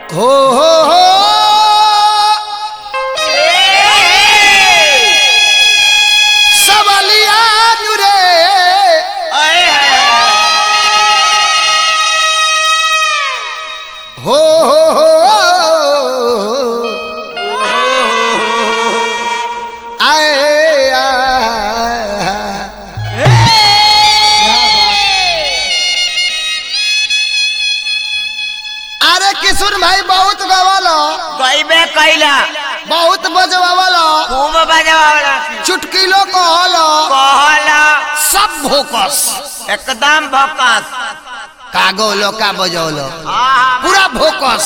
हो हो हो सबलिया नुरे हो हो हो आए आ अरे किशोर भाई बहुत गवालो गईबे कैला बहुत बजवालो खूब बजवावला चुटकिलो कहलो कहला सब भोकस एकदम भकस का गौलो का बजौलो हाँ पूरा भोकस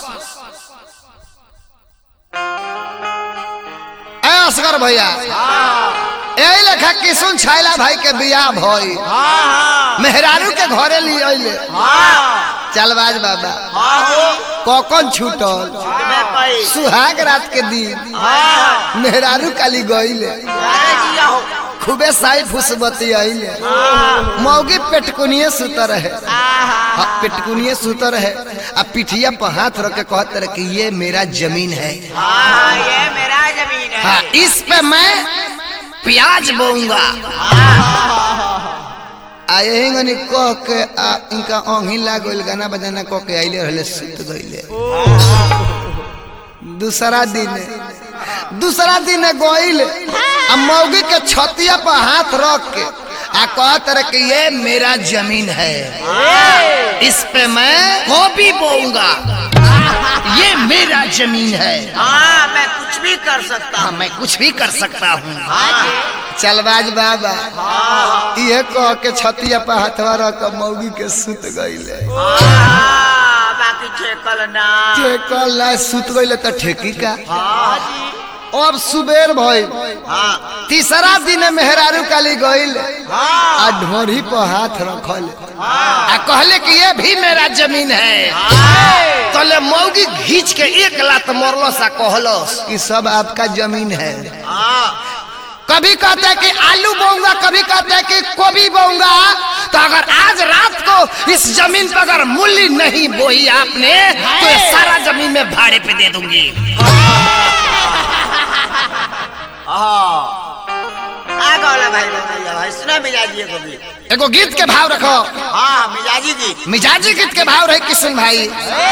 ए असगर भैया यही लेखा किशुन छैला भाई के बियाह भई हाँ मेहरारू के घरे लिए अइले हाँ चलबाज बाबा हाँ हो कौकन छूटल गईबे कई सुहाग रात के दिन हाँ मेहरारू काली गईले अरे जिया हो खूबे साई फुसबती आइले हाँ मौगी पेटकुनिए सुतर है आहा हाँ, पेटकुनिए सुतर है अब पिठिया पर हाथ रख के कहते रहे कि ये मेरा जमीन है हाँ ये मेरा जमीन है हाँ इस पे मैं प्याज बोऊंगा आ यही गनी कह के आ इनका ओंघी लाग गइल गाना बजाना कह के आइले रहले सुत गइले दूसरा दिन दूसरा दिन गइल आ मौगी के छतिया पर हाथ रख के आ कहत रहे कि ये मेरा जमीन है इस पे मैं गोभी बोऊंगा ये मेरा जमीन है हाँ मैं कुछ भी कर सकता हाँ हूँ मैं कुछ भी कर सकता हूँ हाँ चलबाज बाबा हाँ ये कह के छतिया पर हथवा रख के मौगी के सुत गईले हाँ, बाकी ठेकल ना ठेकल ना सुत गईले तो ठेकी का हाँ जी अब सुबेर भइल हाँ तीसरा दिन मेहरारू काली गईल हाँ आ ढोरी पर हाथ रखल हाँ आ कहले कि ये भी मेरा जमीन है हाँ तले मौगी घींच के एक लात मरलो सा कहलो कि सब आपका जमीन है हाँ कभी कहते हैं कि आलू बोऊंगा कभी कहते हैं कि गोभी बोऊंगा तो अगर आज रात को इस जमीन पर अगर मूल्य नहीं बोई आपने तो ये सारा जमीन में भाड़े पे दे दूंगी हाँ आ गौला भाई भैया भाई सुना मिजाजी को भी एगो गीत के भाव रखो हाँ मिजाजी की मिजाजी गीत के भाव रहे किशन भाई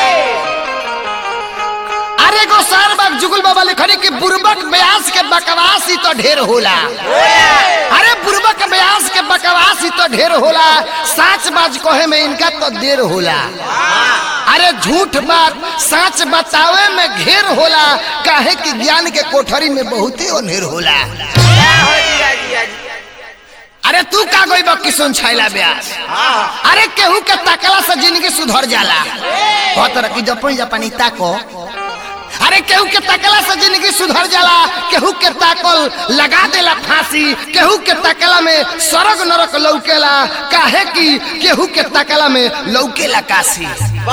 अरे गो सार बाग जुगुल बाबा लिखने की बुरबक ब्यास के बकवास ही तो ढेर होला अरे बुरबक ब्यास के बकवास ही तो ढेर होला साच बाज कहे में इनका तो देर होला अरे झूठ बात सच बतावे में घेर होला काहे कि ज्ञान के कोठरी में बहुत ही अनहेर होला क्या हो जिया जिया जी अरे तू का गई बा किशन छैला ब्यास हाँ अरे केहू के ताकला से जिंदगी सुधर जाला कहत रह कि जपनी जापानी ताको अरे केहू के ताकला से जिंदगी सुधर जाला केहू के ताकल लगा देला फांसी केहू के ताकला में सरग नरक लौकेला काहे कि केहू के ताकला में लौकेला काशी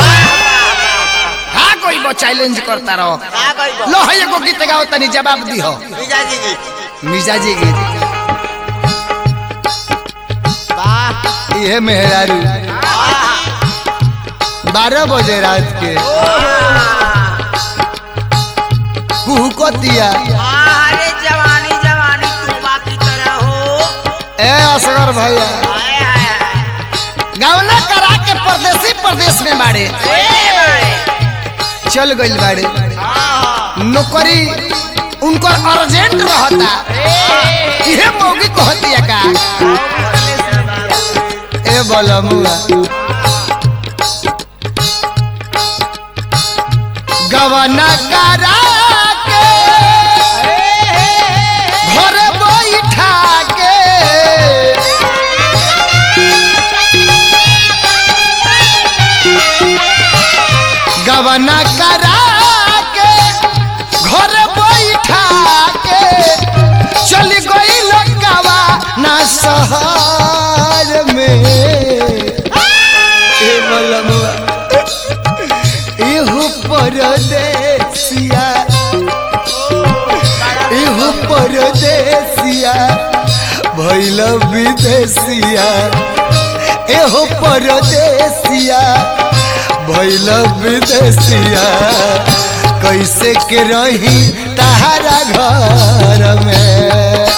हाँ कोई वो चैलेंज करता रहो आ गई बा लो है एगो गीत गाओ तनी जवाब दिहो मिजाजी की मिजाजी गीत वाह ये मेहरारू बारह बजे रात के कुहू को दिया अरे जवानी जवानी तूफा की तरह हो ए असगर भैया हाय हाय हाय गावना करा के परदेसी प्रदेश में बाड़े ए भाई चल गइल बाड़े हाँ नौकरी उनको अर्जेंट रहता इहे मौगी कहतिया का ए बलमुआ गवना करा के घर बैठा के गवना करा के घर बैठा के चल गई लंकावा ना शहर में ए बलमुआ एहू परदेसिया एहू परदेसिया भैल विदेशिया एहो परदेसिया भैल विदेशिया कैसे के रही तहारा घर में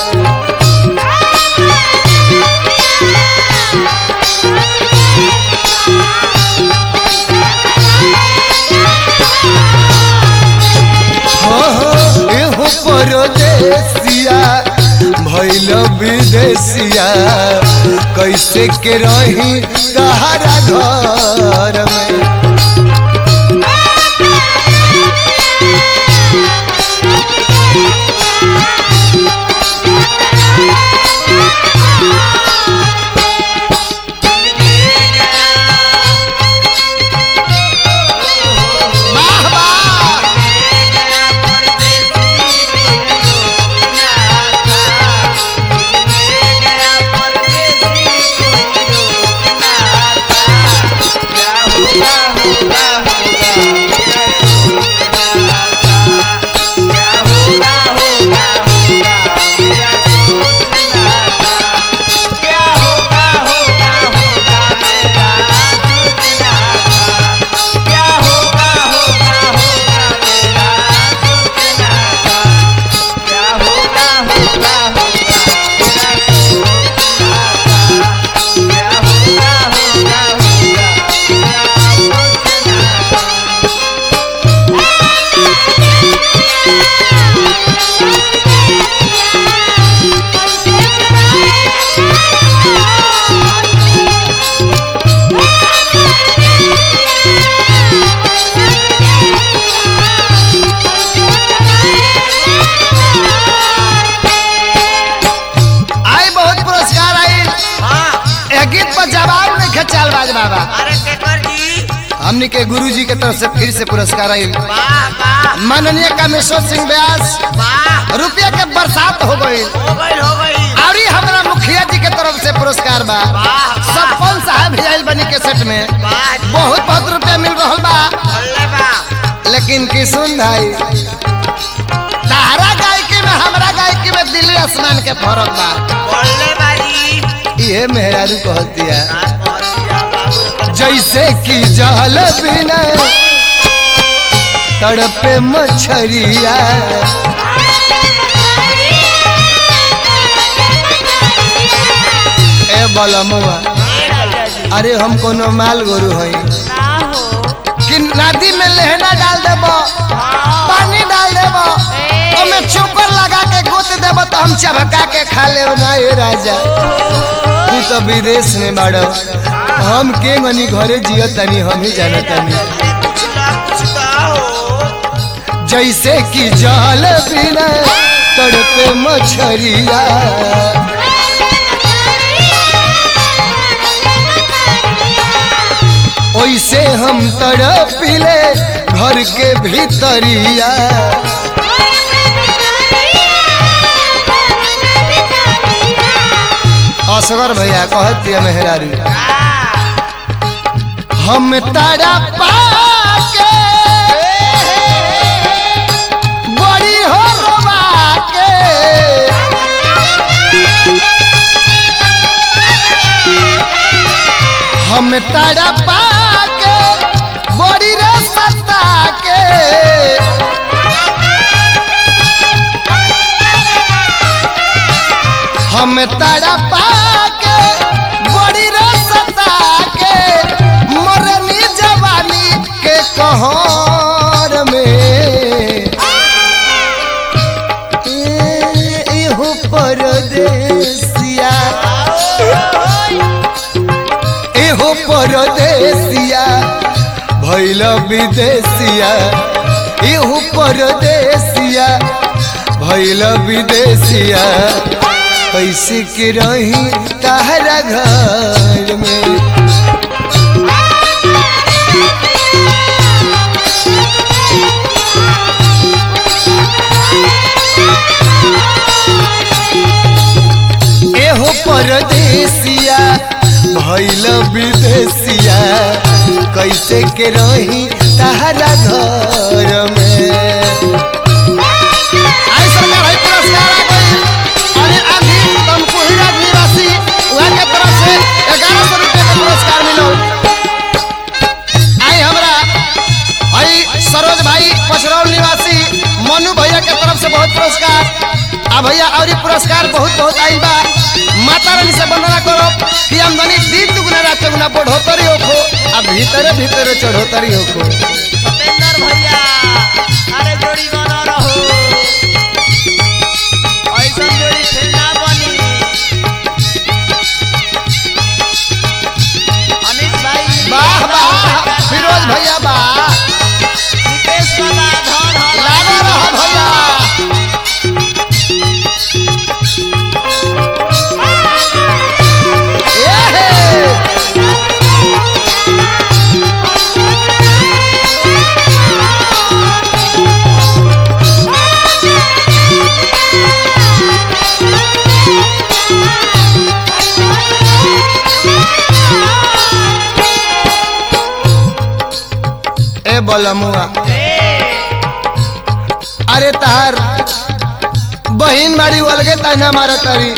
हो हो एहो परदेसिया भैल विदेशिया कैसे के रही तहारा घर में वाह वाह आई बहुत पुरस्कार आई ए गीत पर जवाब नहीं खचाल बाज बाबा अरे केकर जी हमनी के गुरु जी के तरफ से फिर से पुरस्कार आई वाह वाह माननीय कामेश्वर सिंह व्यास वाह रुपया के बरसात हो गई हो गई हो गई और ही हमारा मुखिया जी के तरफ से पुरस्कार बा वाह सरपंच साहब भी आयल बनी के सेट में वाह जी बहुत बहुत रुपया मिल रहा बा अल्ले बा लेकिन किसुन भाई तारा गायकी में हमरा गायकी में दिल्ली आसमान के फर्क बा बोलले बारी ये मेहरारू कहती है रात बहुत दिया बाबू जैसे कि जल बिना तड़पे मछरिया ए बलमुआ अरे हम कोनो माल गोरु हई कि नदी में लहना डाल देब पानी डाल देब ओमे चोकर लगा के गोत देब तो हम चबका के खा ले ना ए राजा तू तो विदेश में बाड़ो हम के गनी घरे जियो तनी हम ही जाना तनी कुछ ना कुछ का हो जैसे कि जल बिना तड़पे मछरिया ओइसे हम तड़पिले घर के भीतरिया असगर भैया कहत दिया मेहरारू हम तारा पाके बड़ी हो रोवा के हम तारा पाके बड़ी रे सत्ता के हम तारा पाके बड़ी रे सत्ता के मरनी जवानी के कहर में ए- एहो परदेसिया एहो परदेसिया भैल विदेशिया एहो परदेसिया भैल विदेशिया कैसे के रही तहरा घर में एहो परदेसिया भैल विदेशिया कैसे के रही तहरा घर में आई सरकार है पुरस्कार आ गई अरे अभी तमकुहीरा निवासी वहाँ के तरफ से ग्यारह सौ रुपये का पुरस्कार मिलो आई हमरा सरोज भाई पचरौल निवासी मनु भैया के तरफ से बहुत पुरस्कार आ भैया और पुरस्कार बहुत बहुत आइल बा माता रानी से वंदना करो कि आमदनी दिन दुगुना रात चौगुना बढ़ोतरी होखो आ भीतरे भीतरे चढ़ोतरी होखो सतेंद्र भैया अरे जोड़ी बना रहो ऐसा जोड़ी फिर ना बनी अनिश भाई वाह वाह फिरोज भैया वाह निकेश बाबा धन हल लागो रहो भैया एहे! ए बलमुआ अरे तार बहिन बाड़ी अलगे ताना मार तारी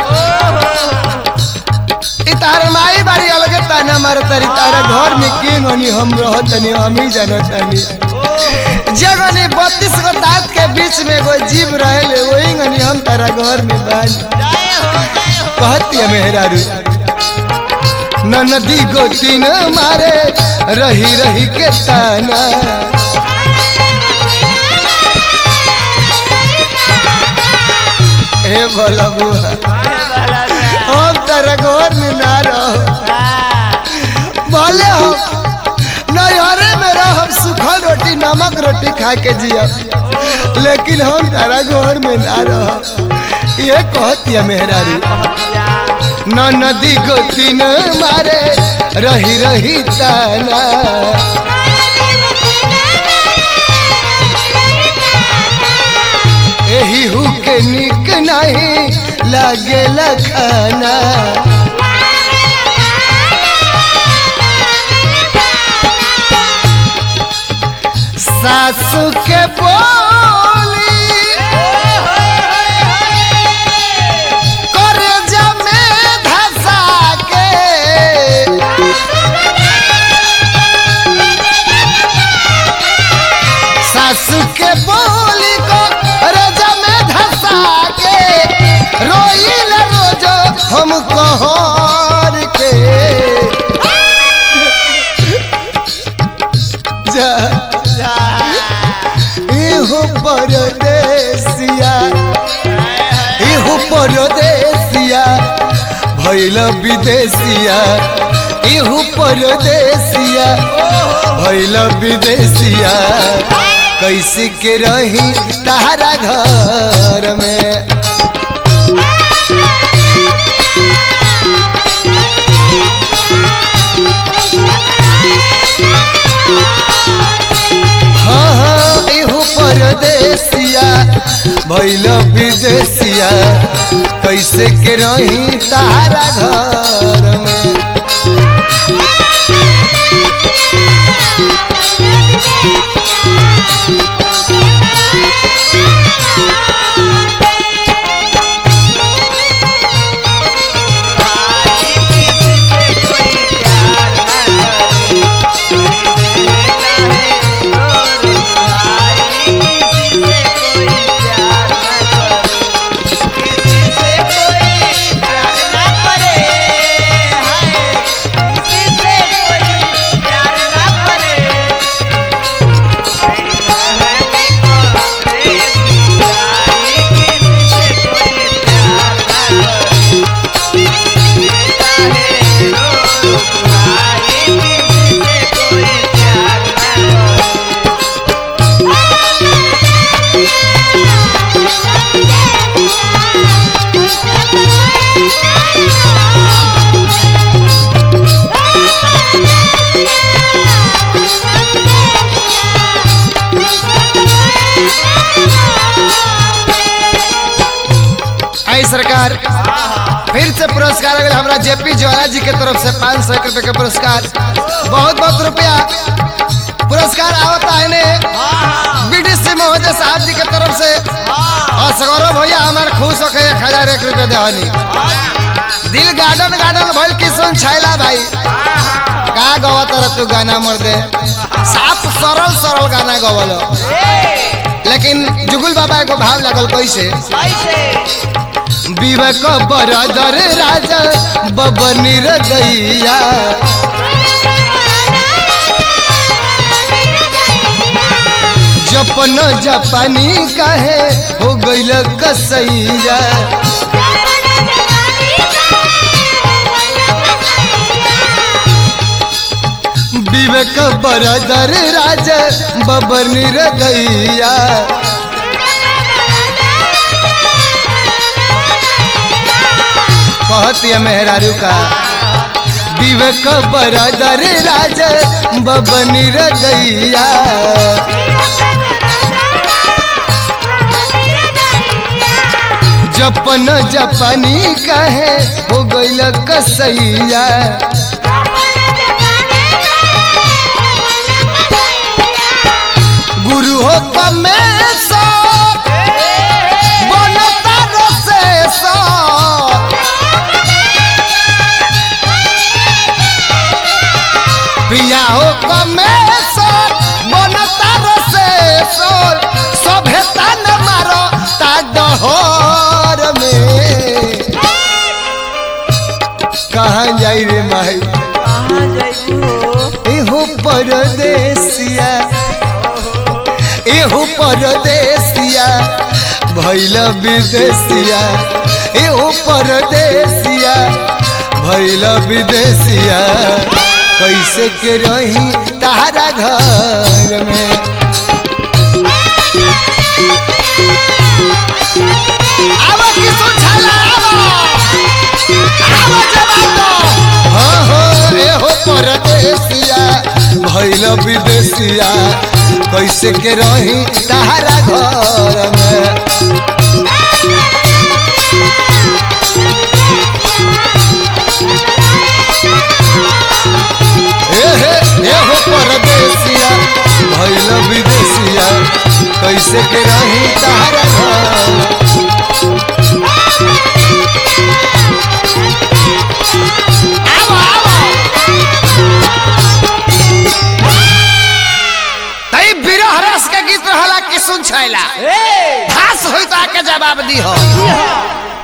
इ तार माई बाड़ी अलगे ताना मार तारी तारा घर में के गनी हम रहतनी हम ही जानतनी जगनी बत्तीस गो दांत के बीच में एगो जीव रहेले वही गनी हम तारा घर में बानी जय हो जय हो कहती है मेहरारू नदी गोती न मारे रही रही के ताना ए बोला बुआ हम तारा घर में ना रहो बोले हो नैहरे में रहो सूखल रोटी नमक रोटी खा के जिया लेकिन हम तारा घर में ना रहो ये कहती है मेहरारू न नदी गोती न मारे रही रही ताना एही हु के निक नहीं लागे खाना सासू के बोली करे जमे धसा के सासू के बोली को रजा में धसा के रोइल रोज हम कहर के जा इहो परदेसिया इहो परदेसिया भैल विदेशिया इहो परदेसिया भैल विदेशिया कैसे के रही तारा घर में हाँ हाँ इहो परदेसिया भैल विदेशिया कैसे के रही तारा घर में आई सरकार फिर से पुरस्कार अगर हमरा जेपी ज्वाला जी के तरफ से पाँच सौ रुपए के पुरस्कार बहुत बहुत रुपया पुरस्कार आवता है ने बीडीसी महोदय साहब जी के तरफ से और सगौरव भैया हमारे खुश होके एक हजार एक रुपये देवानी दिल गार्डन गार्डन भइल किशन छैला भाई का गवा तर तू गाना मर दे साफ सरल सरल सरल गाना गवल लेकिन जुगुल बाबा एगो भाव लगल कैसे कैसे विवेक बरदर राजा बबनी रदैया जपन जापानी काहे हो गइल कसैया विवेक बरदर राजा बबनी रदैया कहती मेहरारू का विवेक बरदर राजा बबनी रदैया जपन जापानी काहे हो गइल कसैया गुरु हो कमेश्वर बनता रसेश्वर पिया हो कमेश्वर बनता रसेश्वर सभ्यता न मारो ता डहर में कहाँ जाई रे माई कहाँ जाइबू एहो परदेसिया एहो परदेसिया भैल विदेशिया एहो परदेसिया भैल विदेशिया कैसे के रही तारा घर में आवा किसु छला आवा आवा जवानो हाँ हाँ एहो परदेसिया भैल विदेशिया कैसे के रही तारा घर में एहे एहो परदेसिया भैल विदेशिया कैसे के रही तारा घर में आवा आवा तई बिरह रस के गीत रहला कि सुन छैला ए घास होई तो आके जवाब दी हो